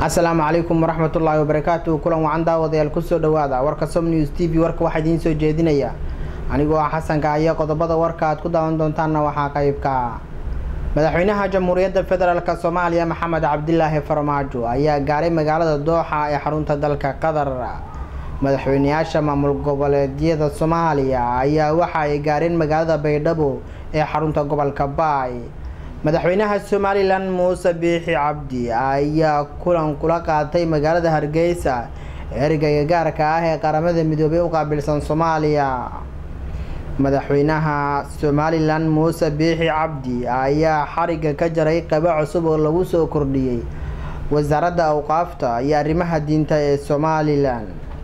asalaamu calaykum waraxmatullaahi wabarakaatu kulan wacan daawadayaal kusoo dhawaada warka som news t v warka waxaa idiin soo jeedinaya anigoo ah xasanka iyo qodobada warka aad ku daawan doontaanna waxaa qeybka madaxweynaha jamhuuriyadda federaalk soomaaliya maxamed cabdilaahi farmaajo ayaa gaaray magaalada dooxa ee xarunta dalka qatar madaxweyneyaasha maamul goboleedyada soomaaliya ayaa waxa ay gaareen magaalada baydhabo ee xarunta gobolka baay madaxweynaha somalilan muuse biixi cabdi ayaa kulan kula qaatay magaalada hargeysa ergeyga gaarka ah ee qaramada midoobay u qaabilsan soomaaliya madaxweynaha somalilan muuse biixi cabdi ayaa xariga ka jaray qabo cusub oo lagu soo kordhiyey wasaaradda awqaafta iyo arrimaha diinta ee somalilan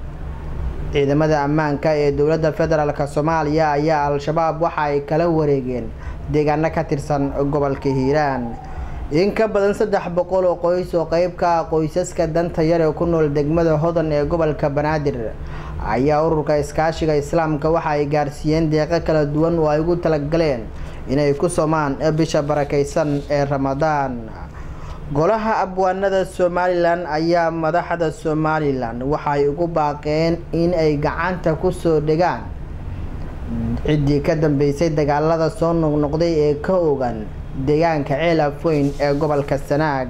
ciidamada ammaanka ee dowladda federaalk soomaaliya ayaa al-shabaab waxa ay kala wareegeen deegaano ka tirsan gobolka hiiraan in ka badan saddex boqol oo qoys oo qeyb ka ah qoysaska danta yar ee ku nool degmada hodan ee gobolka banaadir ayaa ururka iskaashiga islaamka waxa ay gaarsiiyeen deeqo kala duwan oo ay ugu talagaleen inay ku somaan bisha barakeysan ee ramadaan golaha abwaanada somalilan ayaa madaxda somalilan waxay ugu baaqeen in ay gacanta kusoo dhegaan ciddii ka dambeysay dagaalada soo noqnoqday ee ka ogan deegaanka ceel afweyn ee gobolka sanaag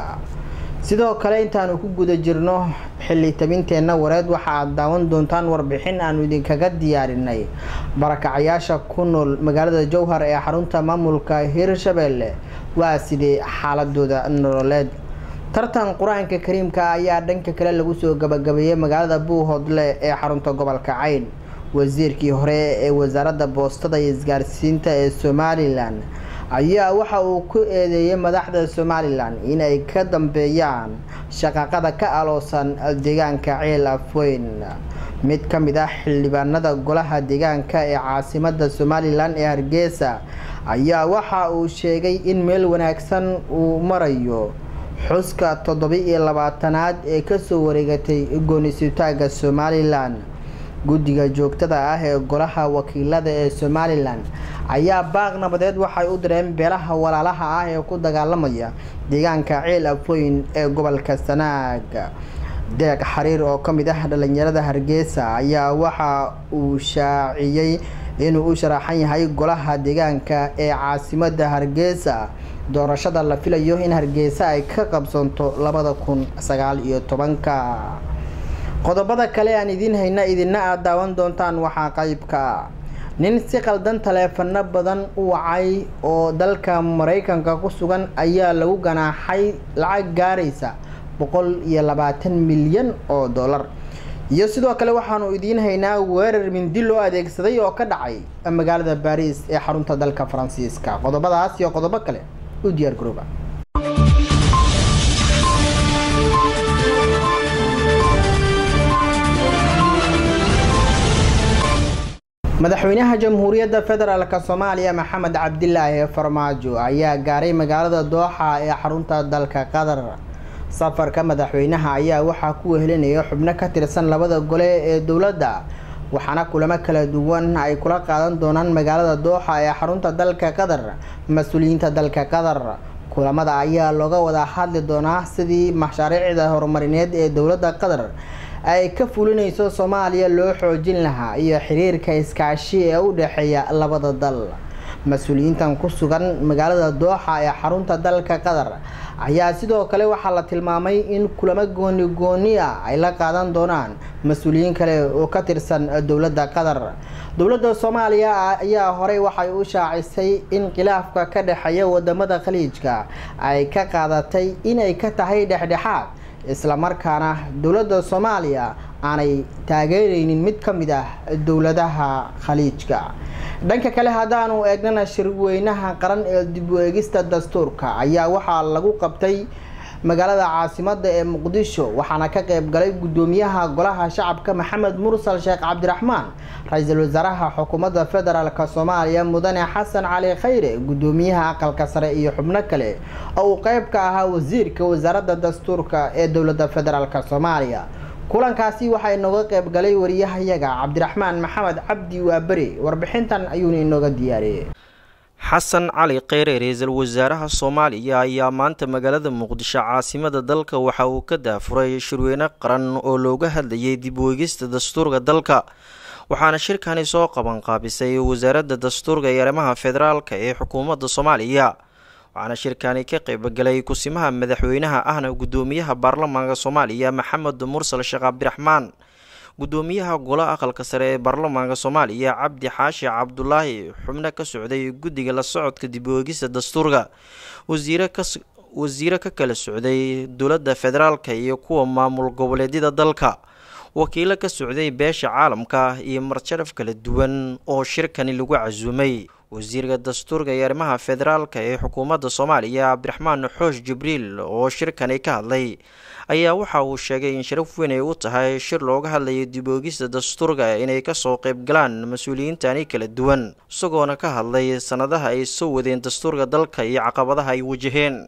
sidoo kale intaanu ku guda jirno xilli tabinteenna wareed waxa aad daawan doontaan warbixin aanu idinkaga diyaarinay barakacayaasha ku nool magaalada jowhar ee xarunta maamulka hirshabelle waa sidee xaaladooda nololeed tartan qur-aanka kariimka ayaa dhanka kale lagu soo gabagabeeyey magaalada buuhoodle ee xarunta gobolka cayn wasiirkii hore ee wasaaradda boostada iyo isgaarsiinta ee somalilan ayaa waxa uu ku eedeeyay madaxda somalilan inay ka dambeeyaan shaqaqada ka aloosan deegaanka ceel afweyn mid ka mid ah xildhibaanada golaha deegaanka ee caasimada somalilan ee hargeysa ayaa waxa uu sheegay in meel wanaagsan uu marayo xuska toddoba-iyo labaatanaad ee kasoo wareegatay goonisutaaga somalilan guddiga joogtada ah ee golaha wakiilada ee somalilan ayaa baaq nabadeed waxay u direen beelaha walaalaha ah ee ku dagaalamaya deegaanka ceel afweyn ee gobolka sanaag deeq xariir oo ka mid ah dhalinyarada hargeysa ayaa waxa uu shaaciyey inuu u sharaxan yahay golaha deegaanka ee caasimada hargeysa doorashada la filayo in hargeysa ay ka qabsanto labada kun sagaal iyo tobanka qodobada kale aan idiin hayna idina aad daawan doontaan waxaa qeybka nin si qaldan taleefano badan u wacay oo dalka mareykanka ku sugan ayaa lagu ganaaxay lacag gaaraysa boqol iyo labaatan milyan oo dollar iyo sidoo kale waxaanu idiin haynaa weerar mindi loo adeegsaday oo ka dhacay magaalada baariis ee xarunta dalka faransiiska qodobadaas iyo qodobo kale u diyaar garooba madaxweynaha jamhuuriyadda federaalk soomaaliya maxamed cabdilaahi farmaajo ayaa gaaray magaalada dooxa ee xarunta dalka qatar safarka madaxweynaha ayaa waxaa ku wehelinaya xubno ka tirsan labada gole ee dowladda waxaana kulamo kala duwan ay kula qaadan doonaan magaalada dooxa ee xarunta dalka qatar mas-uuliyiinta dalka qatar kulamada ayaa looga wada hadli doonaa sidii mashaariicda horumarineed ee dowladda qatar ay ka fulinayso soomaaliya loo xoojin lahaa iyo xiriirka iskaashi ee u dhexeeya labada dal mas-uuliyiintan ku sugan magaalada dooxa ee xarunta dalka qatar ayaa sidoo kale waxaa la tilmaamay in kulamo gooni gooni ah ay la qaadan doonaan mas-uuliyiin kale oo ka tirsan dowladda qatar dowladda soomaaliya ayaa horey waxay u shaacisay in khilaafka ka dhexeeya wadamada khaliijka ay ka qaadatay inay ka tahay dhexdhexaad islamarkaana dowladda soomaaliya aanay taageereynin mid ka mid ah dowladaha khaliijka dhanka kale haddaanu eegnana shirweynaha qaran ee dib u eegista dastuurka ayaa waxaa lagu qabtay magaalada caasimada ee muqdisho waxaana ka qeyb galay guddoomiyaha golaha shacabka maxamed mursal sheekh cabdiraxmaan ra-iisul wasaaraha xukuumadda federaalk soomaaliya mudane xasan cali khayre guddoomiyaha aqalka sare iyo xubno kale oo uu qeyb ka ahaa wasiirka wasaaradda dastuurka ee dowladda federaalk soomaaliya kulankaasi waxaa inooga qeyb galay wariyahayaga cabdiraxmaan maxamed cabdi waaberi warbixintan ayuuna inooga diyaariyey xasan cali kheyre ra-iisul wasaaraha soomaaliya ayaa maanta magaalada muqdisho caasimada dalka waxa uu ka daafuray shirweyne qaran oo looga hadlayay dib weegista dastuurka dalka waxaana shirkani soo qabanqaabisay wasaaradda dastuurka iyo arrimaha federaalka ee xukuumadda soomaaliya waxaana shirkani ka qeybgalay kusimaha madaxweynaha ahna guddoomiyaha baarlamaanka soomaaliya maxamed mursal sheekh cabdiraxmaan guddoomiyaha golo aqalka sare ee baarlamaanka soomaaliya cabdi xaashi cabdulaahi xubno ka socday guddiga la socodka dib weegista dastuurka wasiiro ka kala socday dowladda federaalka iyo kuwa maamul goboleedyada dalka wakiilo ka socday beesha caalamka iyo marjaraf kala duwan oo shirkani lagu casuumay wasiirka dastuurka iyo arrimaha federaalka ee xukuumadda soomaaliya cabdiraxmaan xoosh jibriil oo shirkani ka hadlay ayaa waxa uu sheegay in sharaf weyn ay u tahay shir looga hadlayo diboogista dastuurka inay kasoo qeyb galaan mas-uuliyiintani kala duwan isagoona ka hadlay sanadaha ay soo wadeen dastuurka dalka iyo caqabadaha ay wajaheen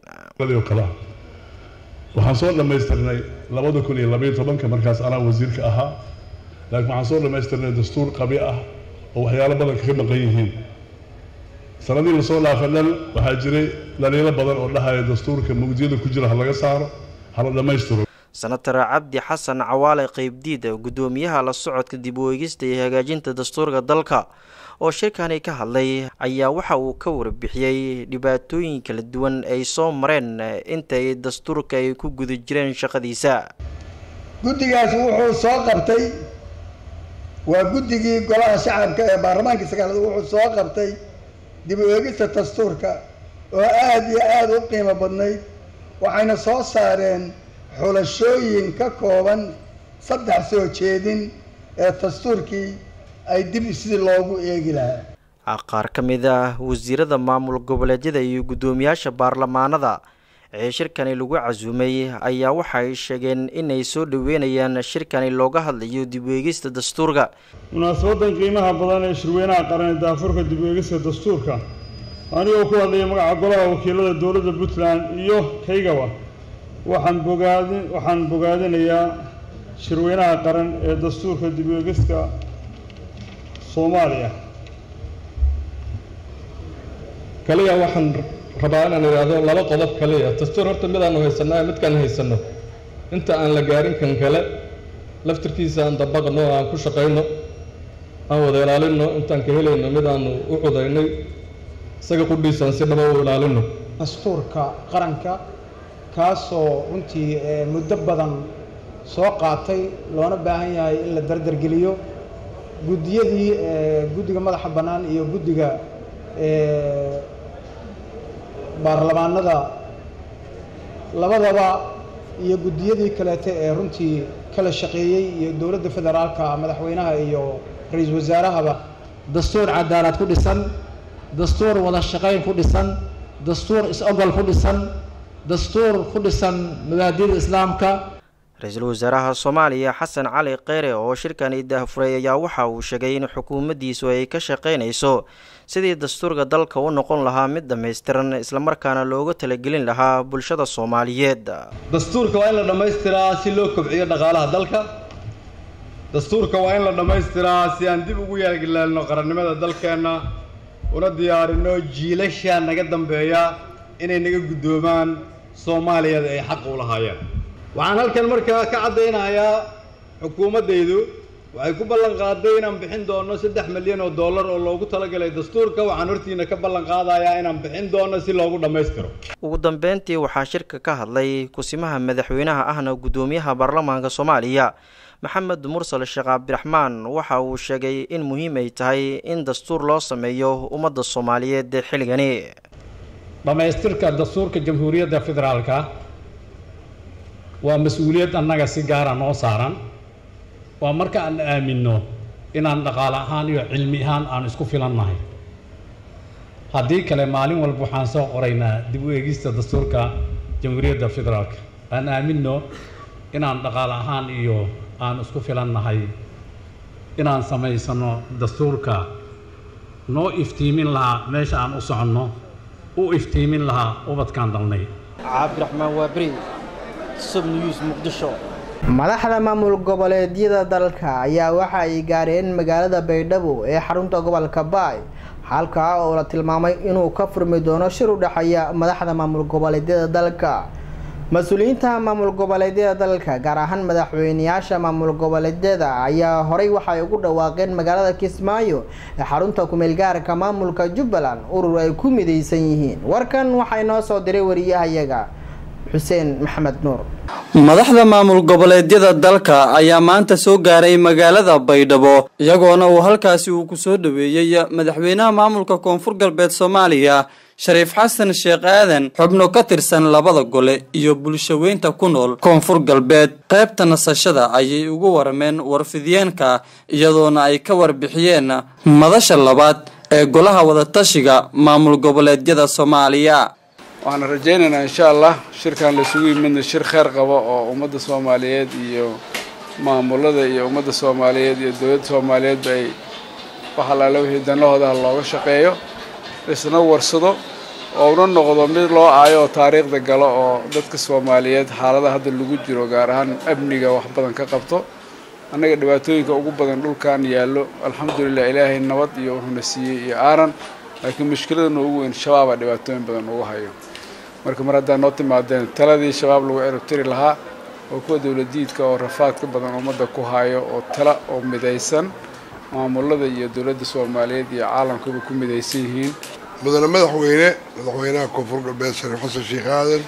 waxaan soo dhammaystirnay labada kun iyo labaiyo tobanka markaas anaa wasiirka ahaa laakiin waxaan soo dhammaystirnay dastuur qabi ah oo waxyaalo badan kaga maqan yihiin sanadii lasoo dhaafay dhan waxaa jiray dhaliilo badan oo dhahaya dastuurka mugdiyada ku jira ha laga saaro hala dhammaystiro senatar cabdi xasan cawaale qeybdiid guddoomiyaha la socodka dib u eegista iyo hagaajinta dastuurka dalka oo shirkani ka hadlay ayaa waxa uu ka warbixiyey dhibaatooyin kala duwan ay soo mareen intay dastuurka ay ku guda jireen shaqadiisa guddigaas wuxuu soo qabtay waa guddigii golaha shacabka ee baarlamaanka sagaalaad wuxuu soo qabtay dib u eegista dastuurka oo aada iyo aada u qiimo badnayd waxayna soo saareen xulashooyin ka kooban saddex soo jeedin ee dastuurkii ay dib sidii loogu eegi lahaa qaar ka mid ah wasiirada maamul goboleedyada iyo guddoomiyaasha baarlamaanada ee shirkani lagu casuumay ayaa waxay sheegeen inay soo dhaweynayaan shirkani looga hadlayo dib weegista dastuurka munaasabadan qiimaha badan ee shirweynaha qaran ee daafurka dib weegista dastuurka anigoo ku hadlaya magaca golaha wakiilada dowladda puntland iyo kaygaba waxaan bogaadi waxaan bogaadinayaa shirweynaha qaran ee dastuurka dib weegista soomaaliya kaliya waxaan rabaa inaan idhaahdo laba qodob kaliya dastuur horta midaanu haysanaa midkaan haysanno inta aan la gaarin kan kale laftirkiisa aan dabaqno aan ku shaqayno aan wada ilaalinno intaan ka helayno midaanu u cudaynay isaga qudhiisaan si dhaba u ilaalinno dastuurka qaranka kaasoo runtii muddo badan soo qaatay loona baahan yahay in la dardargeliyo guddiyadii guddiga madaxa bannaan iyo guddiga baarlamaanada labadaba iyo guddiyadii kaleete ee runtii kala shaqeeyey iyo dowladda federaalka madaxweynaha iyo ra-iisul wasaarahaba dastuur cadaalad ku dhisan dastuur wada shaqayn ku dhisan dastuur is-ogol ku dhisan dastuur ku dhisan mabaadida islaamka ra-iisul wasaaraha soomaaliya xasan cali kheyre oo shirkani daahfuray ayaa waxa uu sheegay in xukuumaddiisu ay ka shaqaynayso sidii dastuurka dalka u noqon lahaa mid dhammaystiran islamarkaana looga talagelin lahaa bulshada soomaaliyeed dastuurka waa in la dhammaystiraa si loo kobciyo dhaqaalaha dalka dastuurka waa in la dhammaystiraa si aan dib ugu yaalgilaalno qarannimada dalkeenna una diyaarinno jiilasha naga dambeeya inay naga guddoomaan soomaaliyada ay xaq u lahaayeen waxaan halkan markaa ka caddaynayaa xukuumaddaydu waxay ku ballan qaaday inaan bixin doonno saddex milyan oo dollar oo loogu talagalay dastuurka waxaan hortiina ka ballan qaadayaa inaan bixin doonno si loogu dhammaystiro ugu dambeyntii waxaa shirka ka hadlay kusimaha madaxweynaha ahna guddoomiyaha baarlamaanka soomaaliya maxamed mursal sheekh cabdiraxmaan waxa uu sheegay in muhiim ay tahay in dastuur loo sameeyo ummadda soomaaliyeed xilligani dhammaystirka dastuurka jamhuuriyadda federaalka waa mas-uuliyad annaga si gaara noo saaran waa marka aan aaminno inaan dhaqaale ahaan iyo cilmi ahaan aan isku filannahay haddii kale maalin walba waxaan soo qoraynaa dib u eegista dastuurka jamhuuriyadda federaalka aan aaminno inaan dhaqaale ahaan iyo aan isku filannahay inaan samaysano dastuurka noo iftiimin lahaa meesha aan u soconno u iftiimin lahaa ubadkaan dalnay cabdiraxmaan waaberi subnews muqdisho madaxda maamul goboleedyada dalka ayaa waxa ay gaareen magaalada baydhabo ee xarunta gobolka baay halkaa oo la tilmaamay inuu ka furmi doono shir u dhexeeya madaxda maamul goboleedyada dalka mas-uuliyiinta maamul goboleedyada dalka gaar ahaan madaxweyneyaasha maamul goboleedyada ayaa horey waxay ugu dhawaaqeen magaalada kismaayo ee xarunta kumeel gaarka maamulka jubbaland urur ay ku mideysan yihiin warkan waxaa inoo soo diray wariyahayaga xuseen maxamed nuur madaxda maamul goboleedyada dalka ayaa maanta soo gaaray magaalada baydhabo iyagoona uu halkaasi uu kusoo dhaweeyey madaxweynaha maamulka koonfur galbeed soomaaliya shariif xasan sheekh aadan xubno ka tirsan labada gole iyo bulshaweynta ku nool koonfur galbeed qaybta nasashada ayay ugu warameen warfidiyeenka iyadoona ay ka warbixiyeen madasha labaad ee golaha wadatashiga maamul goboleedyada soomaaliya waxaan rajaynaynaa insha allah shirkan laisugu yimidna shir kheyr qabo oo ummadda soomaaliyeed iyo maamulada iyo ummadda soomaaliyeed iyo dowladda soomaaliyeedba ay wax allaale wixii danahoodaha looga shaqeeyo isna warsado oo una noqdo mid loo aayo oo taariikhda galo oo dadka soomaaliyeed xaalada hadda lagu jiro gaar ahaan amniga wax badan ka qabto annaga dhibaatooyinka ugu badan dhulkan yaallo alxamdulilah ilaahay nabad iyo wuxuuna siiyey iyo aaran laakiin mushkiladana ugu weyn shabaabaa dhibaatooyin badan ugu hayo marka mar haddaa noo timaadeen taladii shabaab lagu ciribtiri lahaa oo kuwa dowladiidka oo rafaadka badan ummadda ku hayo oo tala oo midaysan maamulada iyo dowladda soomaaliyeed iyo caalamkaba ku midaysan yihiin mudane madaxweyne madaxweynaha koonfur galbeed shariif xasan sheekh aadan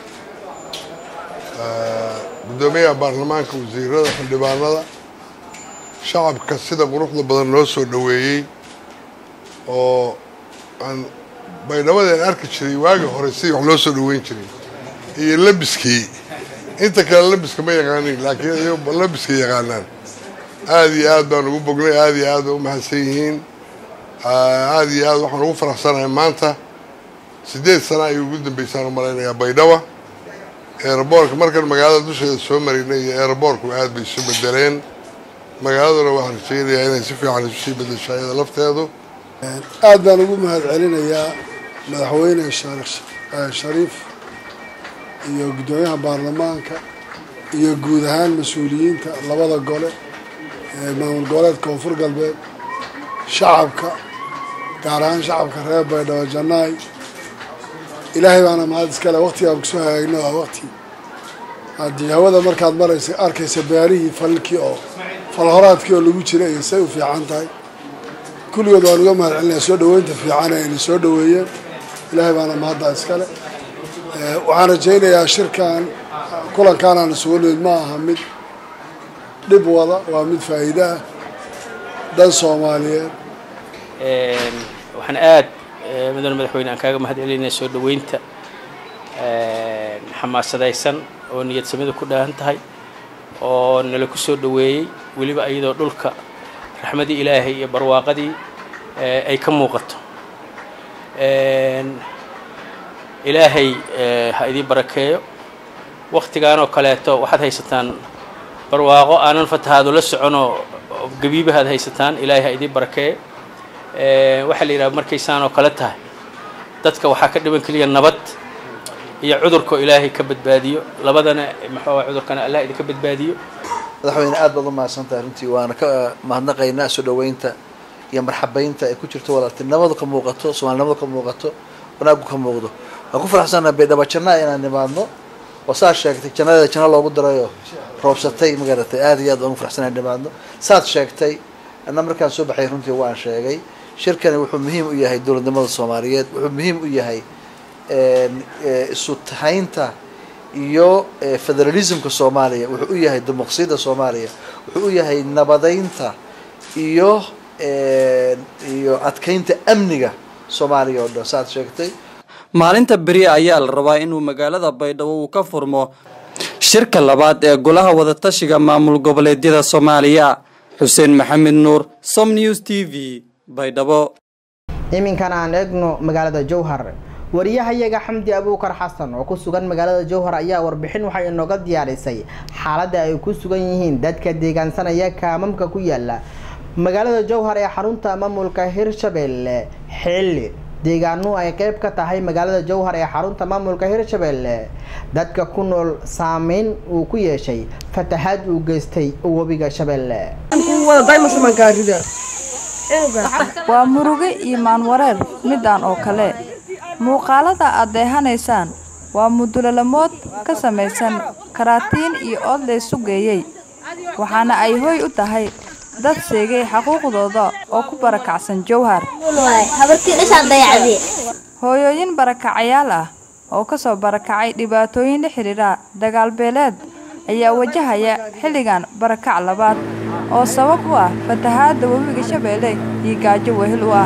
guddoomiyaha baarlamaanka wasiirada xildhibaanada shacabka sida quruxda badan loo soo dhoweeyey oo aan baydhabadeen arki jiray waagii hore sidii wax loo soo dhoweyn jiray iyo labiskii inta kale labiska ma yaqaanin laakiin iyago labiska yaqaanaan aada iyo aad baan ugu bognay aada iyo aad bay u mahadsan yihiin aada iyo aad waxaan ugu faraxsanahay maanta siddeed sana ayay ugu dambeysaan u malaynayaa baydhaba eeraboorka markan magaalada dusheeda soo marinay iyo eeraboorku aad bay isu bedeleen magaaladuna waxaan rajaynayaa inay si fiican isu sii bedeshaa iyada lafteedu aad baan ugu mahad celinayaa madaxweyne shariif iyo guddoomiyaha baarlamaanka iyo guud ahaan mas-uuliyiinta labada gole ee maamul goboleed koonfur galbeed shacabka gaar ahaan shacabka reer baydhabo jannaay ilaahay baana mahad iskale waqtigaan kusoo hagaagno waa waqti haddii hawada markaad maraysa arkaysa beerihii falkii oo falhoraadkii oo lagu jira iyo say u fiican tahay kulligood waan uga mahad celinaya soo dhoweynta fiican ee ayna soo dhoweeyeen ilaahay baana mahadda iskale waxaan rajaynayaa shirkan kulankaan aan isugu nimid ma aha mid dhib wada waa mid faa'iide ah dhan soomaaliyeed waxaan aad mudane madaxweyne aan kaaga mahad celinaya soo dhoweynta xamaasadaysan oo niyad samida ku dhaahan tahay oo nala ku soo dhoweeyey weliba iyadoo dhulka raxmadii ilaahay iyo barwaaqadii ay ka muuqato ilaahay ha idii barakeeyo waktigan oo kaleeto waxaad haysataan barwaaqo aanan fatahaado la soconoo gabiibahaad haysataan ilaahay ha idii barakeeyo waxaa la yidhaha markaysaan oo kale tahay dadka waxaa ka dhiban keliya nabad iyo cudurkao ilaahay ka badbaadiyo labadana maxaa cudurkana allah idinka badbaadiyo madaxweyne aad baad u mahadsantahay runtii waana ka mahadnaqaynaa soo dhoweynta iyo marxabaynta ay ku jirto walaaltinimadu ka muuqato soomaalinimadu ka muuqato wanaagu ka muuqdo waan ku faraxsannaha baydhabo jannaa inaan nimaadno oo saa sheegtay jannadeeda janno loogu darayoo roobsatay magaratay aada iyo aad waan ugu faraxsanahay nimaadno saad sheegtay anna markaan soo baxay runtii waan sheegay shirkani wuxuu muhiim u yahay dowladnimada soomaaliyeed wuxuu muhiim u yahay isu tahaynta iyo federalismka soomaaliya wuxuu u yahay dimuqsiyadda soomaaliya wuxuu u yahay nabadeynta iyo iyo adkeynta amniga soomaaliya oo dhan saaad sheegtay maalinta beri ayaa la rabaa inuu magaalada baydhabo uu ka furmo shirka labaad ee golaha wadatashiga maamul goboleedyada soomaaliya xuseen maxamed nuur som news t v baydhabo iminkan aan eegno magaalada jowhar wariyahayaga xamdi abuukar xasan oo ku sugan magaalada jowhar ayaa warbixin waxay inooga diyaarisay xaaladda ay ku sugan yihiin dadka deegaansanaya kaamamka ku yaala magaalada jowhar ee xarunta maamulka hirshabelle xilli deegaano ay qeyb ka tahay magaalada jowhar ee xarunta maamulka hirshabelle dadka ku nool saameyn uu ku yeeshay fatahaad uu geystay webiga shabeelle waa muruge iyo maanwareer midaan oo kale muuqaalada aad deehanaysaan waa mudulalamood ka samaysan karaatiin iyo ood laysu geeyey waxaana ay hoy u tahay dad seegay xaquuqdooda oo ku barakacsan jowhar hooyooyin barakacayaal ah oo ka soo barakacay dhibaatooyin la xidhiidha dagaal beeleed ayaa wajahaya xilligan barakac labaad oo sabab u ah fatahaadda webiga shabeelle iyo gaajo wehel u ah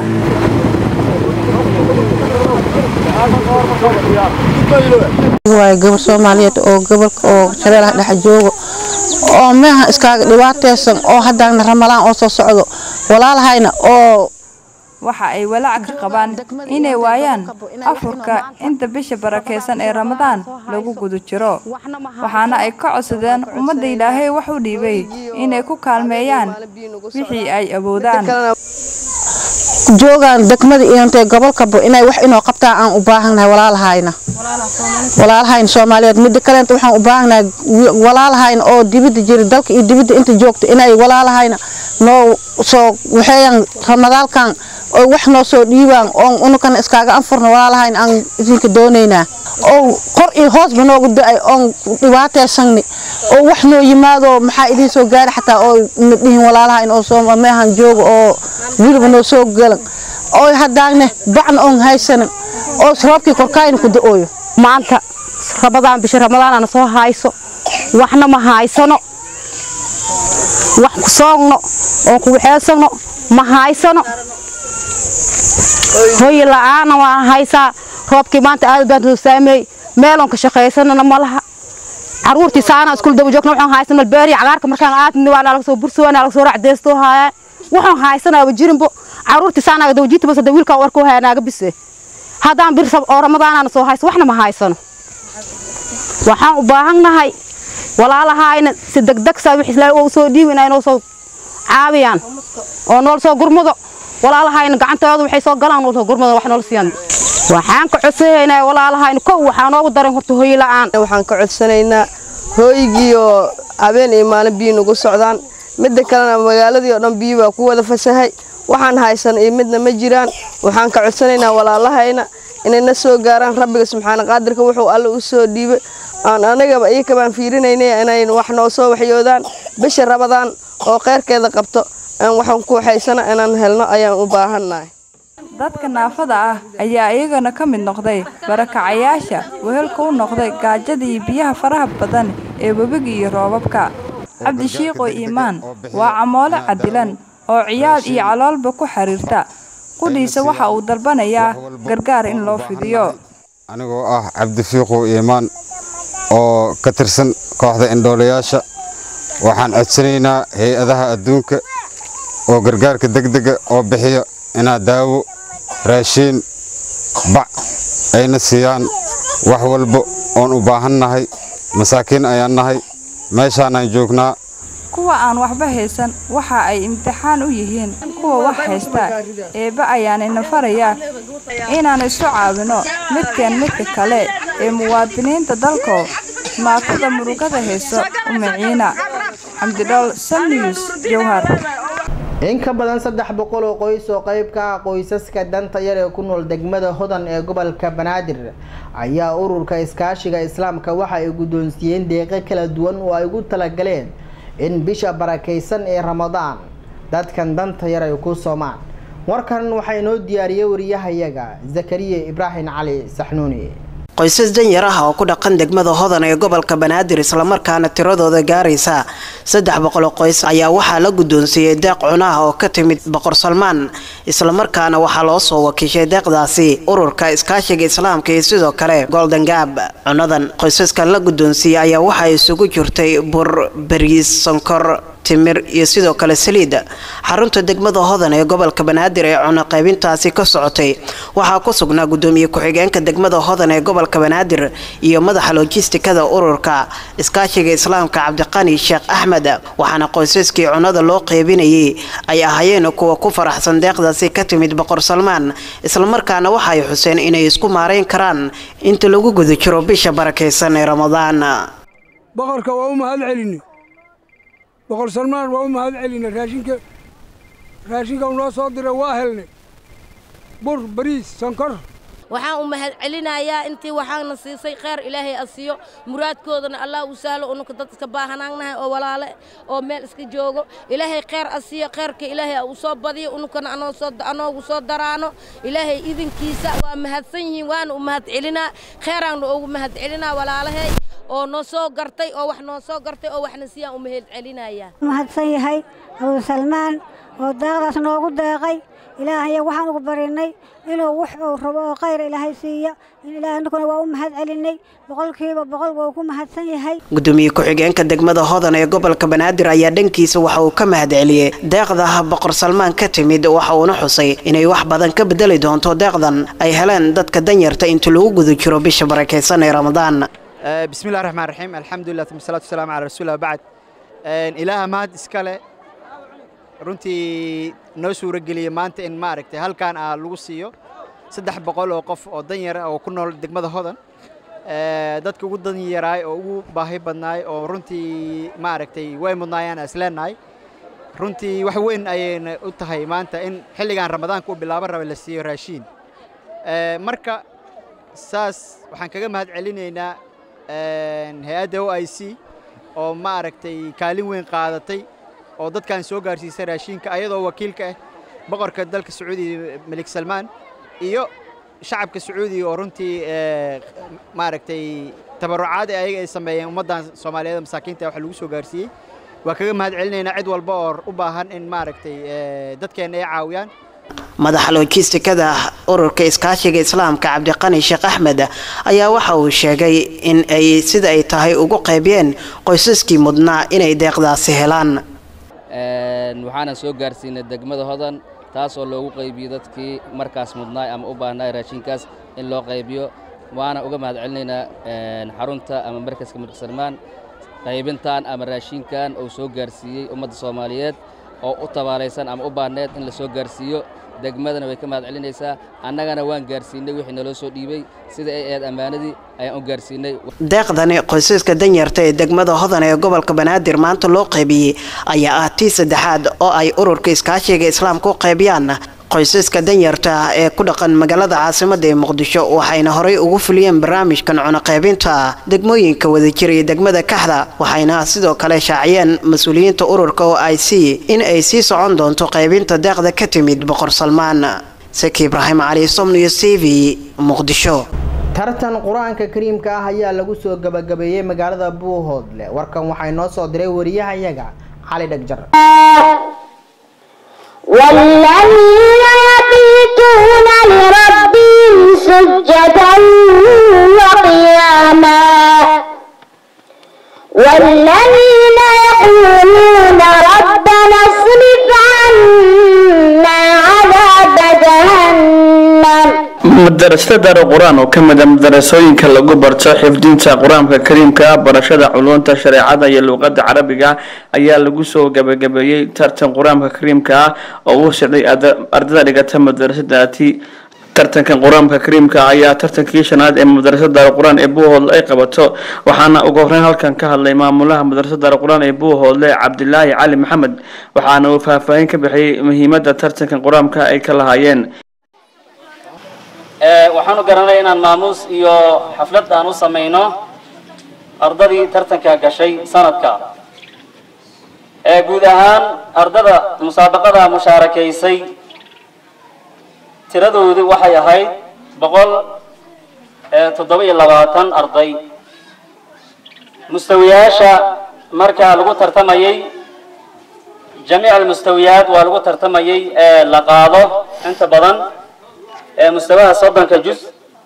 waayo gabar soomaaliyeed oo gobolka oo shabeellaha dhex joogo oo meeha iskaaga dhibaataysan oo haddaana ramalaan oo soo socdo walaalahayna oo waxa ay walaac ka qabaan inay waayaan afurka inta bisha barakaysan ee ramadaan lagu guda jiro waxaana ay ka codsadeen ummadda ilaahay wax u dhiibay inay ku kaalmeeyaan wixii ay awoodaan joogaan degmada iyo intay gobolkaba inay wax inoo qabtaan aan u baahannahay walaalahayna walaalahayna soomaaliyeed midda kaleenta waxaan u baahannahay walaalahayna oo dibadda jira dalka iyo dibadda inta joogta inay walaalahayna noo soo waxeeyaan ramadaalkan oo wax noo soo dhiibaan oo unukana iskaaga anfurna walaalahayna aan idinka doonaynaa oo kor iyo hoosba noogu da-ay oon dhibaataysanni oo wax noo yimaado maxaa idiin soo gaari xataa oo na dhihin walaalahayna oo soo meehan jooga oo wiliba noo soo galan oo haddaane bacna oon haysanin oo roobkii korkaayna ku da-ooyo maanta ramadaan bisha ramadaanana soo hayso waxna ma haysano wax ku soogno oon ku waxeysano ma haysano hoy la-aana waa haysaa roobkii maanta aad baan soo saameeyey meeloon ka shaqaysanana ma laha caruurtii saana iskuul daba joogna waxaan haysan malbeeriya cagaarka markaan aadni waa laga soo bursoona laga soo racdeystoo haaya waxaan haysanaaba jirinbo caruurtii saanaaga dawjiita bas wiilkaa warkoo haya naaga bise haddaan bir oo ramadaanana soo hayso waxna ma haysano waxaan u baahannahay walaalahayna si degdeg saa wix islaahay oo soo dhiibina inoo soo caawiyaan oo nool soo gurmado walaalahayna gacantooda waxay soo galaan nool soo gurmado wax nool siiyaan waxaan ka codsanaynaa walaalahayna kow waxaa noogu daran horta hooy la'aan waxaan ka codsanaynaa hooygii oo habeen iyo maalin biyo nagu socdaan midda kalena magaaladii oo dhan biyo baa ku wada fasahay waxaan haysan iyo midna ma jiraan waxaan ka codsanaynaa walaalahayna inay na soo gaaraan rabbiga subxaana qaadirka wuxuu alle u soo dhiibay aan anagaba iyaka baan fiirinaynay inay wax noo soo waxyoodaan bisha rabadaan oo kheyrkeeda qabto aan waxaan ku waxaysana inaan helno ayaan u baahannahay dadka naafada ah ayaa iyagana ka mid noqday barakacayaasha wehelka u noqday gaajada iyo biyaha faraha badan ee webiga iyo roobabka cabdishiiqo iimaan waa camoole cadilan oo ciyaal iyo caloolba ku xiriirta qudhiisa waxa uu dalbanayaa gargaar in loo fidiyo anigoo ah cabdifiiqow iimaan oo ka tirsan kooxda indhoolayaasha waxaan codsanaynaa hay-adaha adduunka oo gargaarka degdega oo bixiya inaa daawo raashiin bac ayna siiyaan wax walba oon u baahannahay masaakiin ayaan nahay meeshaanaan joognaa kuwa aan waxba haysan waxa ay imtixaan u yihiin kuwa wax haysta eebbe ayaanina farayaa inaan isu caawino midkeen midka kale ee muwaadiniinta dalkoo maatada murugada hayso u maciina xamdidhool samnews jowhar in ka badan saddex boqol oo qoys oo qayb ka ah qoysaska danta yar ee ku nool degmada hodan ee gobolka banaadir ayaa ururka iskaashiga islaamka waxa ay guddoonsiiyeen deeqo kala duwan oo ay ugu talagaleen in bisha barakaysan ee ramadaan dadkan danta yar ay ku soomaan warkan waxaa inoo diyaariyey wariyahayaga zakariya ibraahim cali saxnuuni qoysas danyar ah oo ku dhaqan degmada hodan ee gobolka banaadir islamarkaana tiradooda gaaraysa saddex boqol qoys ayaa waxaa la guddoonsiiyey deeq cunaha oo ka timid boqor salmaan islamarkaana waxaa loo soo wakiishay deeqdaasi ururka iskaashiga islaamka iyo sidoo kale golden gab cunadan qoysaskan la guddoonsiiyey ayaa waxaa isugu jirtay bur bariis sonkor timir iyo sidoo kale saliid xarunta degmada hodan ee gobolka banaadir ee cuno qaybintaasi ka socotay waxaa ku sugnaa gudoomiye ku-xigeenka degmada hodan ee gobolka banaadir iyo madaxa lojistikada ururka iskaashiga islaamka cabdiqani sheekh axmed waxaana qoysaskii cunada loo qeybinayay ay ahaayeen kuwa ku faraxsan deeqdaasi ka timid boqor salmaan islamarkaana waxaay xuseen inay isku maarayn karaan inta lagu guda jiro bisha barakaysan ee ramadaan boqorka waa u mahad celinay boqor salmaan waa u mahad celina raashinka raashinka uu noo soo diray waa helnay bur bariis sonkor waxaan u mahad celinayaa intii waxaana siisay kheyr ilaahay a siiyo muraadkoodana allah u sahlo ununka dad iska baahanaannahay oo walaale oo meel iska joogo ilaahay kheyr a siiyo kheyrka ilaahay a u soo badiyo ununkana anoogu soo daraano ilaahay idinkiisa waa mahadsan yihiin waana u mahad celinaa kheyraanna ugu mahad celinaa walaalahay oo noo soo gartay oo wax noo soo gartay oo waxna siiyaan u mahad celinayaa mahadsan yahay abu salmaan oo deeqdaas noogu deeqay ilaahaya waxaan ugu barinay inuu wax uu rabo oo khayr ilaahay siiya in ilaahay ninkuna waa u mahad celinay boqolkiiba boqol waa ku mahadsan yahay gudoomiye ku-xigeenka degmada hodan ee gobolka banaadir ayaa dhankiisa waxa uu ka mahad celiyey deeqda boqor salmaan ka timid waxa uuna xusay inay wax badan ka bedeli doonto deeqdan ay heleen dadka danyarta inta lagu guda jiro bisha barakaysan ee ramadaan بسم الله الرحمن الرحيم الحمد لله ثم الصلاة والسلام على رسول الله بعد إله mahad iskale runtii noo suuro geliyey maanta in maaragtay halkan aa lagu siiyo saddex boqol oo qof oo danyar ah oo ku nool degmada hodan dadka ugu danyaraay oo ugu baahi badnaay oo runtii maaragtay way mudnaayaan is leenahay runtii wax weyn ayayna u tahay maanta in xilligan ramadaanka uu bilaaban raba la siiyo raashiin marka saas waxaan kaga mahad celinaynaa hay-adda o i c oo maaragtay kaalin weyn qaadatay oo dadkan soo gaarsiisay raashiinka ayadoo wakiilka ah boqorka dalka sacuudiga melik salmaan iyo shacabka sacuudiga oo runtii maaragtay tabarucaad ee ayaga ay sameeyeen ummaddan soomaaliyeed masaakiinta wax lagu soo gaarsiiyey waa kaga mahad celinaynaa cid walba oo u baahan in maaragtay dadkeenna ay caawiyaan madaxa loojistikada ururka iskaashiga islaamka cabdiqani sheekh axmed ayaa waxa uu sheegay in ay sida ay tahay ugu qaybiyeen qoysaskii mudnaa inay deeqdaasi helaan waxaana soo gaarsiinay degmada hodan taas oo loogu qaybiyo dadkii markaas mudnaay ama u baahnaay raashinkaas in loo qaybiyo waana uga mahad celinaynaa xarunta ama markaska mulk salmaan qaybintan ama raashinkan uu soo gaarsiiyey ummadda soomaaliyeed oo u tabaalaysan ama u baahneed in la soo gaarsiiyo degmadana way ka mahad celinaysaa annagana waan gaarsiinay wixii naloo soo dhiibay sida ay ahayd ammaanadii ayaan u gaarsiinay deeqdani qoysaska danyarta ee degmada hodan ee gobolka banaadir maanta loo qaybiyey ayaa ah tii saddexaad oo ay ururka iskaashiga islaamka u qaybiyaan qoysaska danyarta ah ee ku dhaqan magaalada caasimadda ee muqdisho waxayna horey ugu fuliyeen barnaamijkan cunuqaybinta degmooyinka wadajir iyo degmada kaxda waxayna sidoo kale shaaciyeen mas-uuliyiinta ururka oo i c in ay sii socon doonto qaybinta deeqda ka timid boqor salmaan seki ibraahim cali somniyo c v muqdisho tartan qur-aanka kariimka ah ayaa lagu soo gabagabeeyey magaalada buuhoodle warkan waxay noo soo diray wariyahayaga cali dhagjar والذين يبيتون لربهم سجدا وقياما والذين يقولون ربنا اصرف عنا عذاب جهنم madarasada daara qur-aan oo ka mid a madarasooyinka lagu barto xifdinta qur-aanka kariimka barashada culunta shareecada iyo luuqada carabiga ayaa lagu soo gabagabeeyey tartan qur-aanka kariimka ah oo uu socday ardada dhigata madarasadaati tartankan qur-aanka kariimka ayaa tartankii shanaad ee madarasada daara qur-aan ee buuhoodle ay qabato waxaana ugu horeyn halkan ka hadlay maamulaha madarasada daara qur-aan ee buuhoodle cabdilaahi cali maxamed waxaana uu faahfaahin ka bixiyey muhiimada tartankan qur-aanka ay ka lahaayeen waxaanu garanay inaan maamuus iyo xaflad aan u samayno ardadii tartanka gashay sanadka ee guud ahaan ardada musaabaqada mushaarakaysay tiradoodu waxay ahayd boqol toddoba iyo labaatan arday mustawiyaasha markaa lagu tartamayay jamiic almustawiyaat waa lagu tartamayay ee la qaado inta badan mustawaha soddonka juz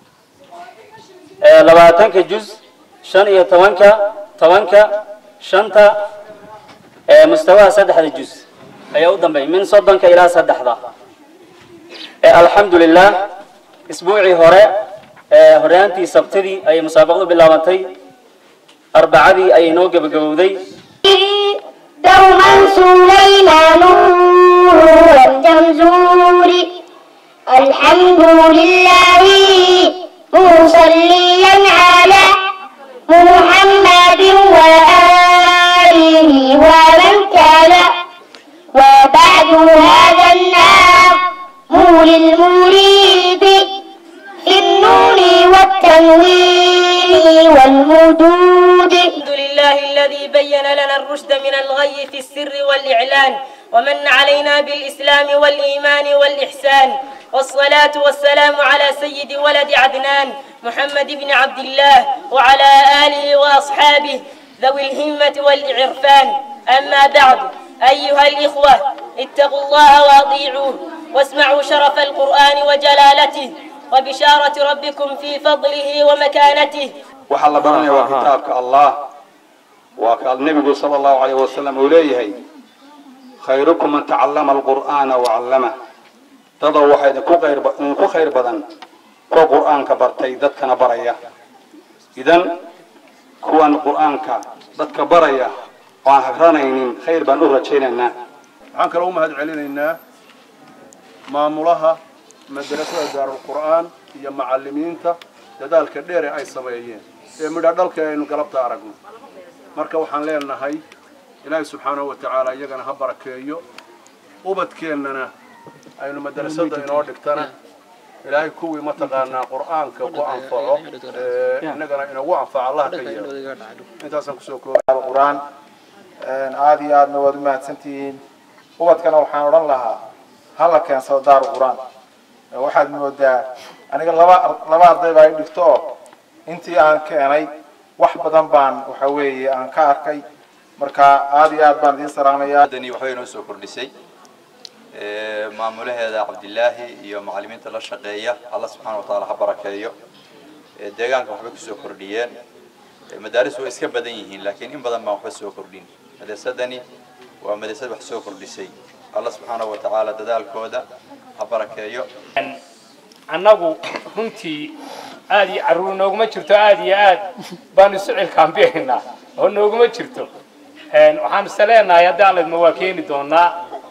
labaatanka juz shan iyo tobanka tobanka shanta mustawaha saddexda juz ayaa u dambeeyay min soddonka ilaa saddexda alxamdu lilah isbuucii hore horyaantii sabtidii ayay musaabaqadu bilaabantay arbacadii ayay noo gebagabowday دوما سليمان والجمزور الحمد لله مصليا على محمد وآله ومن كان وبعد هذا للمريد في النون والتنوين والمدود الحمد لله الذي بين لنا الرشد من الغي في السر والإعلان ومن علينا بالإسلام والإيمان والإحسان والصلاة والسلام على سيد ولد عدنان محمد بن عبد الله وعلى آله وأصحابه ذوي الهمة والإعرفان أما بعد أيها الإخوة اتقوا الله وأطيعوه واسمعوا شرف القرآن وجلالته وبشارة ربكم في فضله ومكانته waxaa la baranaya waa kitaabka allah waa ka nebigu sala allahu calayh wasalam uu leeyahay khayrukum man tacallama alqur'aana wacallama dadoo waxaa idinku khayr idinku khayr badan kuwa qur'aanka bartay dadkana baraya idan kuwan qur'aanka dadka baraya oo aan hagranaynin khayr baan u rajaynaynaa waxaan kaloo u mahad celinaynaa maamulaha madrasada daarulqur'aan iyo macallimiinta dadaalka dheer ee ay sameeyeen ee midha dhalka aynu galabta aragno marka waxaan leenahay ilaahay subxaanahu wa tacaala iyagana ha barakeeyo ubadkeennana aynu madrasada inoo dhigtana ilaahay kuwii mataqaanaa qur'aanka ku anfaco innagana inagu anfaco allah ka yeelo intaasaan kusoo koobay qur'aan aada iyo aadna waad u mahadsantihiin ubadkana waxaan odhan lahaa hala keensado daaru qur'aan waxaad moodaa aniga laba laba arday baa i dhigto oo intii aan keenay wax badan baan waxa weeye aan ka arkay marka aada iyo aad baan idiin salaamayaa dani waxbay inoo soo kordhisay maamulaheeda cabdilaahi iyo macallimiinta la shaqeeya alla subxaana wa tacaala ha barakeeyo deegaanka waxbay kusoo kordhiyeen madaaris way iska badan yihiin laakiin in badan baan waxba soo kordhin madrasadani waa madrasad wax soo kordhisay alla subxaana wa tacaala dadaalkooda ha barakeeyo annagu runtii aad iyo carruur nooguma jirto aad iyo aad baanu isu cilkaambihaynaa oo nooguma jirto waxaan ise leenahay haddii allaydma waa keeni doonaa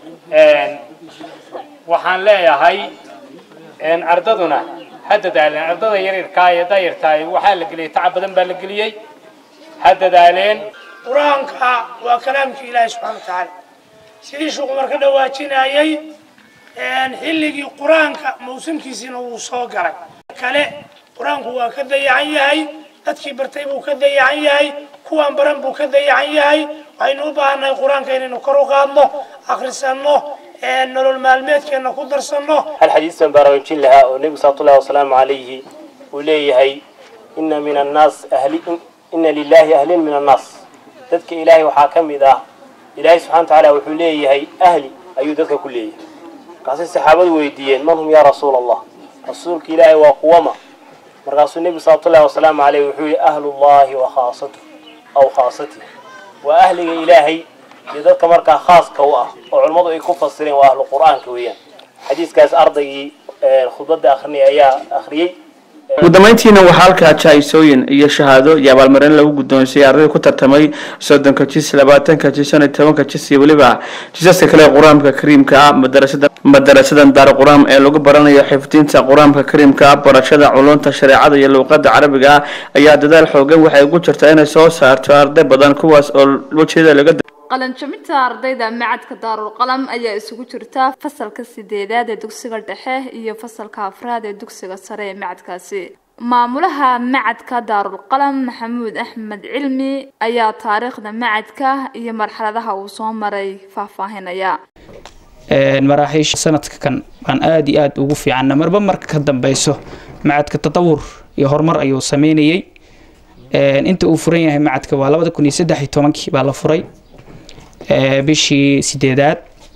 waxaan leeyahay ardaduna ha dadaaleen ardada yaryarkaa ee dayartaay waxaa la geliyey tacab badan baa la geliyey ha dadaaleen qur-aanka waa kalaamka ilaahi subxana wa tacaala sidii sheekhu marka dhawaajinayay xilligii qur-aanka mawsimkiisiina wuu soo galay kale qur-aanku waa ka dayacan yahay dadkii bartay buu ka dayacan yahay kuwaan baran buu ka dayacan yahay waxaynu u baahannahay qur-aanka inaynu kor u qaadno akhrisanno nolol maalmeedkeenna ku darsanno hal xadiis baan baraarujin lahaa oo nebigu salawatullahi wasalaamu calayhi uu leeyahay ina min annaas ahli ina lilahi ahlin min annaas dadka ilaahay waxaa ka mid ah ilaahay subxana wa tacaala wuxuu leeyahay ahli ayuu dadka ku leeyahay markaasay saxaabadu weydiiyeen man hum yaa rasuula allah rasuulka ilaahay waa kuwama markaasuu nebigu salawatullahi wasalaamu caleyh wuxuu yihi ahlullahi wa khaasatu aw khaasati waa ahliga ilaahay iyo dadka markaa khaaska u ah oo culimmadu ay ku fasireen waa ahlu qur'aanka weeyaan xadiiskaas ardaygii khudbadda akrinay ayaa akhriyey ugu dambeyntiina waxaa halkaa jaa-isooyin iyo shahaado iyo abaalmarin lagu guddoonsiiyey ardayda ku tartamay soddonka jis labaatanka jis shan iyo tobanka jis iyo weliba jisaska kale ee qur-aanka kariimka ah madarasada madarasadan daar qur-aan ee lagu baranayo xifdinta qur-aanka kariimka ah barashada culunta shareecada iyo luuqada carabiga ah ayaa dadaal xoogan waxay ugu jirtaa inay soo saarto arday badan kuwaas oo wajeeda laga qalanjabinta ardayda macadka daarul qalam ayaa isugu jirta fasalka sideedaad ee dugsiga dhexe iyo fasalka afraad ee dugsiga sare ee macadkaasi maamulaha macadka daarul qalam maxamuud axmed cilmi ayaa taariikhda macadka iyo marxaladaha uu soo maray faahfaahinaya maraaxiisha sanadka kan baan aada iyo aada ugu fiicanna marba marka ka dambeyso macadka tatawur iyo horumar ayuu sameynayay inta uu furan yahay macadka waa labada kun iyo saddex iyo tobankii baa la furay bishii sideedaad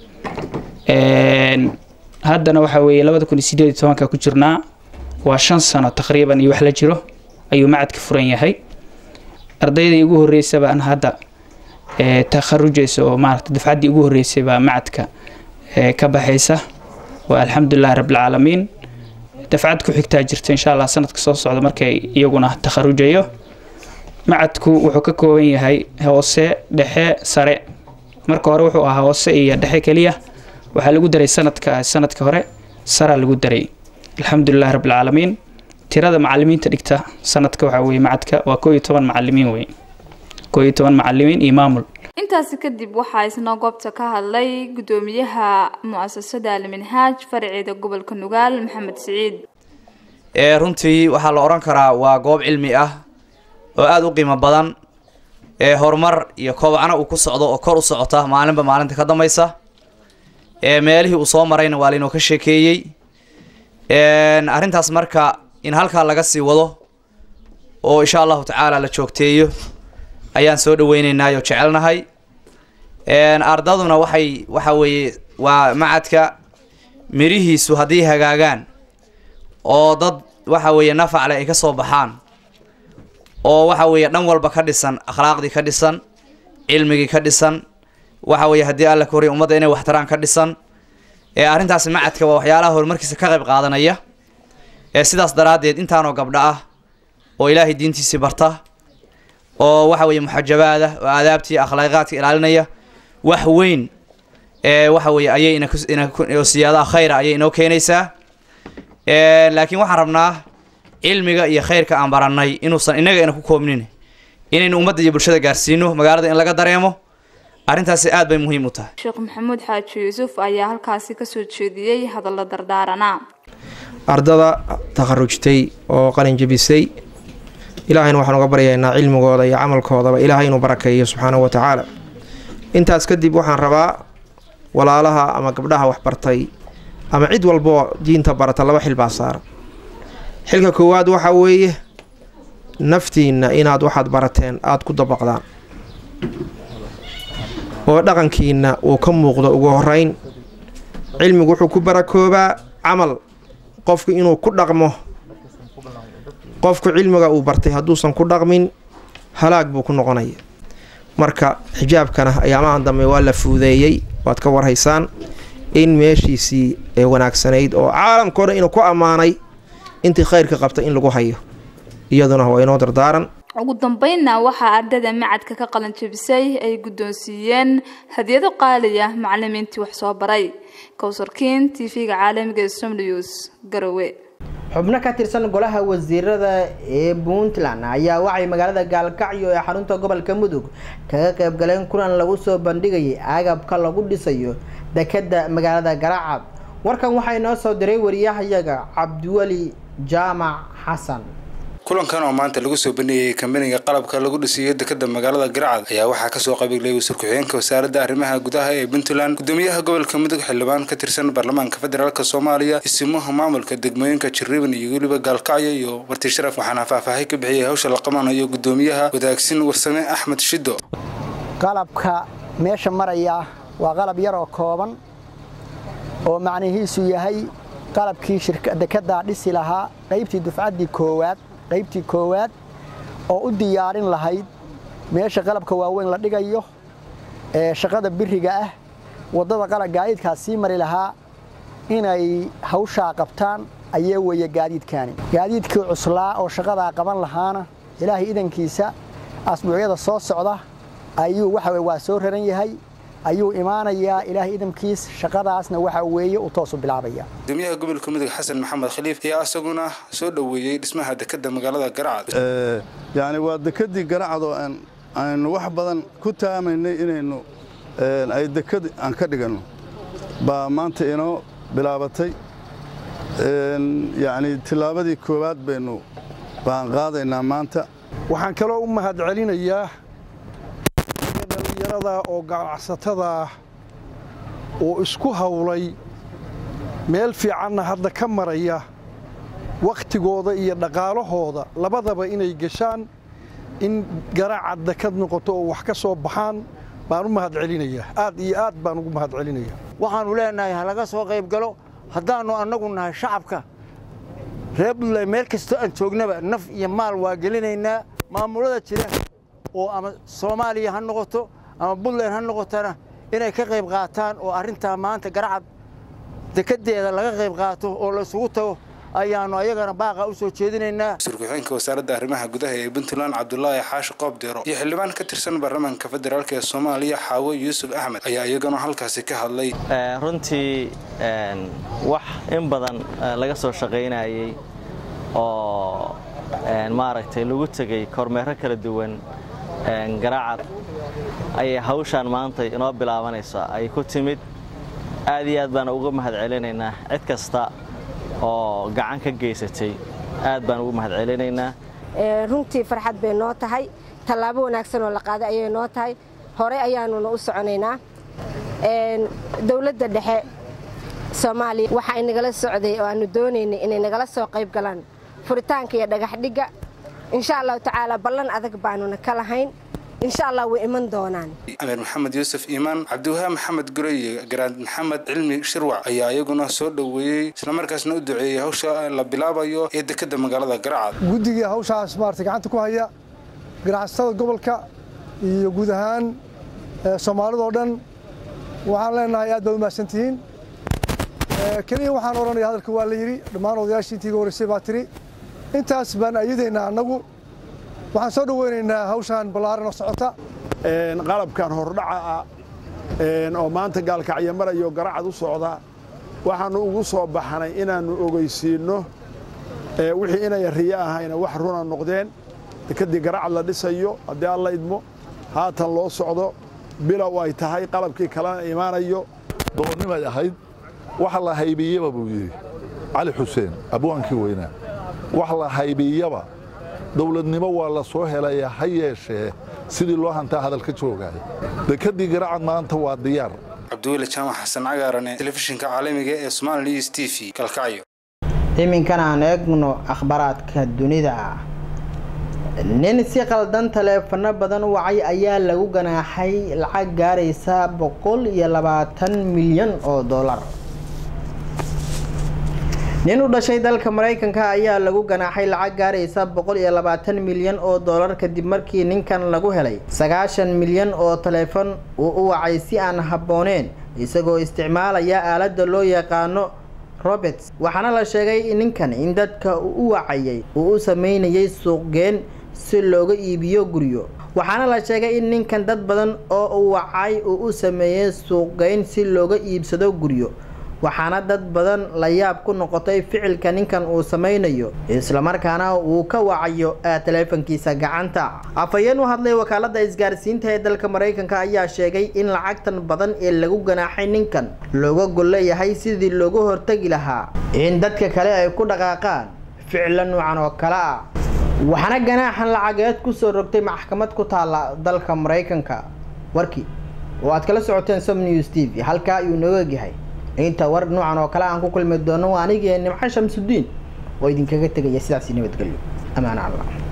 haddana waxa weeye labada kun iyo sideed iyo tobanka ku jirnaa waa shan sano taqriiban iyo wax la jiro ayuu macadka furan yahay ardaydii ugu horreysay baan hadda takharujaysa oo maaragta dafcaddii ugu horreysay baa macadka ka baxaysa waa alxamdulilahi rabbilcaalamiin dafcad ku xigtaa jirta insha allah sanadka soo socda markay iyaguna takharujayo macadku wuxuu ka kooban yahay hoose dhexe sare marka hore wuxuu ahaa hoose iyo dhexe keliya waxaa lagu daray sanadka sanadka hore saraa lagu daray alxamdulilahi rabbilcaalamiin tirada macalimiinta dhigta sanadka waxaa weye macadka waa koo iyo toban macalimiin wey koo iyo toban macalimiin iyo maamul intaasi kadib waxaa isna goobta ka hadlay gudoomiyaha mu'asasada alminhaaj faraceeda gobolka nugaal maxamed siciid ee runtii waxaa la odhan karaa waa goob cilmi ah oo aada u qiimo badan ee horumar iyo kobocna uu ku socdo oo kor u socota maalinba maalinta ka dambaysa ee meelihii uu soo marayna waa laynoo ka sheekeeyey arrintaas marka in halkaa laga sii wado oo insha allahu tacaala la joogteeyo ayaan soo dhaweyneynaa oo jecelnahay ardaduna waxay waxa weeye waa macadka mirihiisu haddii hagaagaan oo dad waxa weeye nafacle ay ka soo baxaan oo waxa weeye dhan walba ka dhisan akhlaaqdii ka dhisan cilmigii ka dhisan waxa weeye haddii alla ka horey ummadda inay waxtaraan ka dhisan ee arrintaasi macadka waa waxyaalaha horumarkiisa ka qayb qaadanaya ee sidaas daraaddeed intaanoo gabdho ah oo ilaahay diintiisii barta oo waxa weeye muxajabaada oo aadaabtii akhlaaqaadka ilaalinaya wax weyn ee waxa weeye ayay inaoo siyaadaha khayra ayay inoo keenaysaa laakiin waxaan rabnaa cilmiga iyo khayrka aan barannay inuusan innaga ina ku koobnin inaynu ummadda iyo bulshada gaarsiino magaalada in laga dareemo arrintaasi aad bay muhiim u tahay sheekh maxamuud xaaji yuusuf ayaa halkaasi kasoo jeediyey hadallo dardaarana ardada takharujtay oo qalin jebisay ilaahayna waxaan uga baryaynaa cilmigooda iyo camalkoodaba ilaahay inuu barakeeyo subxaanahu wa tacaala intaas kadib waxaan rabaa walaalaha ama gabdhaha waxbartay ama cid walboo diinta barata laba xil baa saara xilka koowaad waxaa weeye naftiinna inaad waxaad barateen aada ku dabaqdaan oo dhaqankiinna uu ka muuqdo ugu horeyn cilmigu wuxuu ku barakoobaa camal qofku inuu ku dhaqmo qofku cilmiga uu bartay hadduusan ku dhaqmin halaag buu ku noqonaya marka xijaabkana ayaamahan dambe waa la fuudeeyey waad ka warhaysaan in meeshiisii ee wanaagsanayd oo caalamkao dhan inuu ku ammaanay intii khayrka qabta in lagu hayo iyaduna waa inoo dardaaran ugu dambeynna waxaa ardada macadka ka qalan jebisay ay guddoonsiiyeen hadiyado qaali ah macalimiintii wax soo baray kowsarkiin t v-ga caalamiga ee somnews garowe xubno ka tirsan golaha wasiirada ee puntland ayaa waxay magaalada gaalkacyo ee xarunta gobolka mudug kaga qayb galeen kulan lagu soo bandhigayay agabka lagu dhisayo dekeda magaalada garacad warkan waxaa inoo soo diray wariyahayaga cabdiweli jaamac xasan kulankan oo maanta lagu soo bandhigayay kambaniga qalabka lagu dhisiyo dekeda magaalada garacad ayaa waxaa kasoo qabiglay wasiir ku-xigeenka wasaaradda arrimaha gudaha ee puntland gudoomiyaha gobolka mudug xildhibaan ka tirsan baarlamaanka federaalk soomaaliya isimaha maamulka degmooyinka jiriban iyo weliba gaalkacyo iyo warti sharaf waxaana faahfaahay ka bixiyay hawsha la qabanayo gudoomiyaha wadaagsin warsame axmed shido qalabka meesha maraya waa qalab yar oo kooban oo macnihiisu yahay qalabkii dekedaa dhisi lahaa qaybtii dufcaddii koowaad qaybtii koowaad oo u diyaarin lahayd meesha qalabka waaweyn la dhigayo ee shaqada biriga ah waddada qalab gaadiidkaas sii mari lahaa inay hawshaa qabtaan ayee weeye gaadiidkaani gaadiidkii cuslaa oo shaqadaa qaban lahaana ilaahay idankiisa asbuucyada soo socda ayuu waxa waa soo raran yahay ayuu imaanayaa ilaahay idamkiis shaqadaasna waxa weeye uu toosu bilaabaya gudoomiyaha gobolka mudug xasan maxamed khaliif ayaa isaguna soo dhoweeyey dhismaha dekeda magaalada garacad yacni waa dekedii garacad oo aan aynu wax badan ku taamaynay inaynu ay deked aan ka dhiganno baa maanta inoo bilaabatay yacni tillaabadii koowaad baynu baan qaadaynaa maanta waxaan kaloo u mahad celinayaa dhallinyarada oo ganacsatada oo isku hawlay meel fiicanna hadda ka maraya wakhtigooda iyo dhaqaalahooda labadaba inay geshaan in garaaca dekad noqoto oo wax ka soo baxaan baan u mahad celinayaa aad iyo aad baan ugu mahad celinaya waxaannu leenahay ha laga soo qayb galo haddaannu annagu nahay shacabka reer buntland meel kastoo aan joognaba naf iyo maal waa gelinaynaa maamulada jira oo ama soomaaliya ha noqoto ama buntland ha noqotona inay ka qayb qaataan oo arrintaa maanta garacad dekedeeda laga qayb qaato oo la isugu tago ayaannu ayagana baaqa u soo jeedinaynaa wasiir ku-xigeenka wasaaradda arrimaha gudaha ee puntland cabdulaahi xaashi qoob deero iyo xildhibaan ka tirsan baarlamaanka federaalk ee soomaaliya xaawo yuusuf axmed ayaa iyagana halkaasi ka hadlay runtii wax in badan laga soo shaqaynayey oo maaragtay lagu tegey kormeero kala duwan garaacad ayay hawshaan maanta inoo bilaabanaysaa ay ku timid aad iyo aad baan uga mahad celinaynaa cid kasta oo gacan ka geysatay aad baan ugu mahad celinaynaa runtii farxad bay noo tahay tallaabo wanaagsan oo la qaaday ayay noo tahay hore ayaanuna u soconaynaa dowladda dhexe soomaaliya waxa inagala socday oo aanu doonaynay inay nagala soo qayb galaan furitaanka iyo dhagaxdhigga insha allahu tacaala ballan adag baanuna ka lahayn insha allah way iman doonaan amiir maxamed yuusuf iimaan cabdiwahaab maxamed gurey iyo garaad maxamed cilmi shirwac ayaa iyaguna soo dhoweeyey islamarkaasna u duceeyey hawsha la bilaabayo ee dekadda magaalada garacad guddigii hawshaas maarata gacanta ku haya ganacsatada gobolka iyo guud ahaan soomaalidoo dhan waxaan leenahay aad baad u mahadsantihiin keliya waxaan odhanaya hadalka waa la yidhi dhammaan odayaashii intii iga horreysay baa tiri intaas baan ayadaynaa annagu waxaan soo dhoweynaynaa hawshaan ballaaran oo socota qalabkan hordhaca ah oo maanta gaalkacyo marayo garacad u socda waxaannu ugu soo baxnay inaannu ogeysiinno wixii inay riyo ahayna wax runa noqdeen dekeddii garacad la dhisayo haddii alla idmo haatan loo socdo bilow ay tahay qalabkii kalena imaanayo doonnimay ahayd wax la haybiyaba buu yidhi cali xuseen abwaankii weynaa wax la haybiyaba dowladnimo waa la soo helaya ha yeeshee sidii loo hantaa hadalka joogaya dekeddii garacad maanta waa diyaar cabdiweli jaamac xasan cagaarane telefishinka caalamiga ee somaali news t v kalkacyo iminkana aan eegno akhbaraadka dunida nin si qaldan taleefano badan u wacay ayaa lagu ganaaxay lacag gaaraysa boqol iyo labaatan milyan oo dollar nin u dhashay dalka maraykanka ayaa lagu ganaaxay lacag gaaraysa boqol iyo labaatan milyan oo dollar kadib markii ninkan lagu helay sagaashan milyan oo taleefon uu u wacay si aan habbooneen isagoo isticmaalaya aaladda loo yaqaano roberts waxaana la sheegay ninkan in dadka uu u wacayay uu u sameynayay suuqgeen si looga iibiyo guryo waxaana la sheegay in ninkan dad badan oo uu wacay uu u sameeyey suuqgeyn si looga iibsado guryo waxaana dad badan la yaab ku noqotay ficilka ninkan uu sameynayo islamarkaana uu ka wacayo taleefankiisa gacanta afhayeen u hadlay wakaalada isgaarsiinta ee dalka maraykanka ayaa sheegay in lacagtan badan ee lagu ganaaxay ninkan looga golleeyahay sidii looga hortagi lahaa in dadka kale ay ku dhaqaaqaan ficilo nuucan oo kale ah waxaana ganaaxan lacageed kusoo rogtay maxkamad ku taala dalka maraykanka warkii oo aad kala socoteen som news t v halkaa ayuu nooga egyahay inta war noocan oo kale aan ku kulmi doono waa anigii nimco shamsudiin oo idinkaga tegaya sidaasi nabadgelyo amaan allah